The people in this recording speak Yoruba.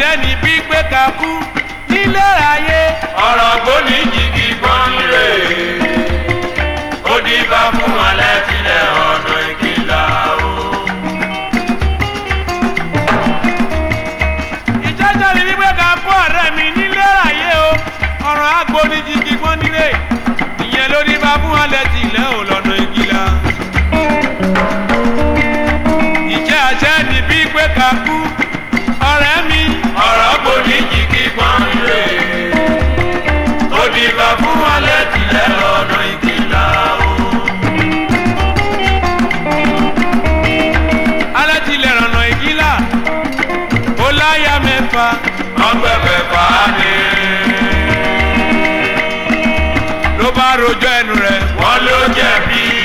àṣẹ ní gbígbé kakú nílé ayé ọ̀rọ̀ gbóni jìgì gbọ́n rè ó dìbà fún alẹ́ tilẹ̀ ọ̀nà ìkìlá o. ìjẹ́jọ́ ní gbígbé kakú ọ̀rẹ́ mi nílé ayé o ọ̀rọ̀ agbóni jìgì gbọ́n nílé ìyẹn ló ní bá fún alẹ́ tilẹ̀ ò lọ́nà ìgìlá. ìjẹ́ àṣẹ ní gbígbé kakú ọ̀rẹ́ mi ọ̀rọ̀ gbóni jìgì gbọ́n rè ó dìbà fún alẹ́ tilẹ̀ ọ̀nà ìkìlá o. alẹ́ tilẹ̀ rànà ìgìlá ó láyà mẹ́fà ọgbẹ̀fẹ̀ fàánì ló bá rojọ́ ẹnu rẹ̀ wọ́n ló jẹ̀bi